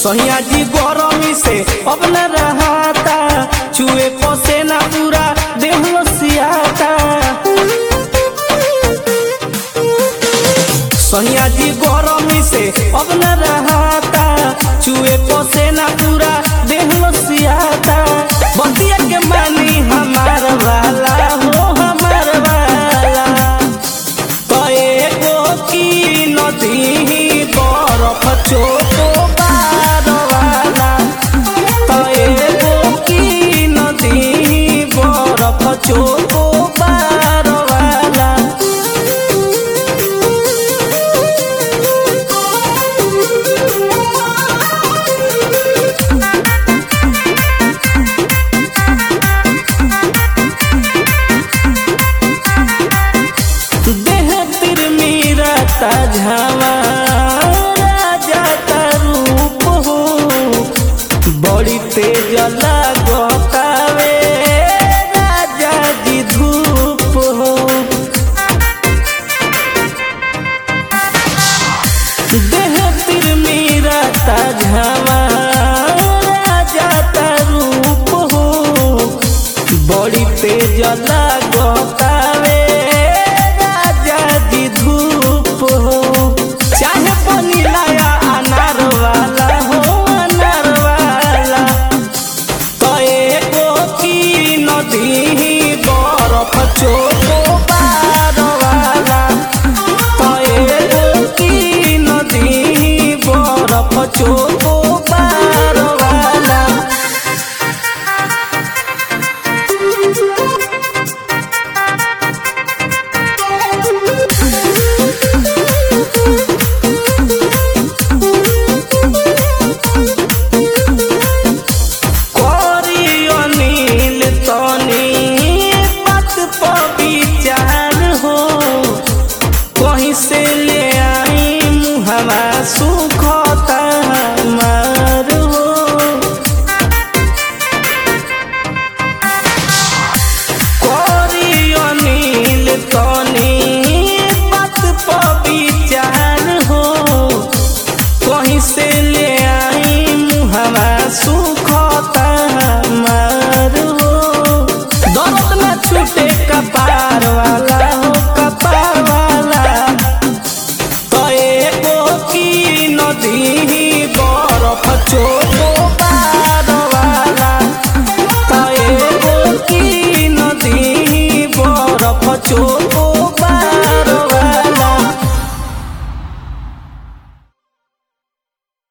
सहिया जी गरमी से अब न रहाता चुए पसेना पूरा देह सियाता सहिया जी गरमी से अब न रहाता चुए पसेना पूरा देह सियाता बतिया के मानी हमार वाला हो हमार वाला कए गो की नदी बरफ चोको बार वाला कए गो की नदी बरफ चोको बार वाला देह तिरमिरता झावा राजा रूप हो बड़ी तेज लागतावे राजा जी धूप हो देह तिरमिरता झावा राजा रूप हो बड़ी तेज लागतावे राजा जी धूप हो चाहे पनीलाया अनार वाला हो अनार वाला कए गो की नदी बरफ चोको बार वाला कए गो की नदी बरफ चोको बार वाला करी अनिल तनी बात पर विचार हो कहीं से ले आई मुहवा सुखता हमार हो करी अनिल तनी बात पर विचार हो कहीं से ले आई मुहवा सुखता हमार हो दर्द न छूटे कपार वाला हो कपार वाला कए गो की नदी बरफ चोको पार वाला कए गो की नदी बरफ चोको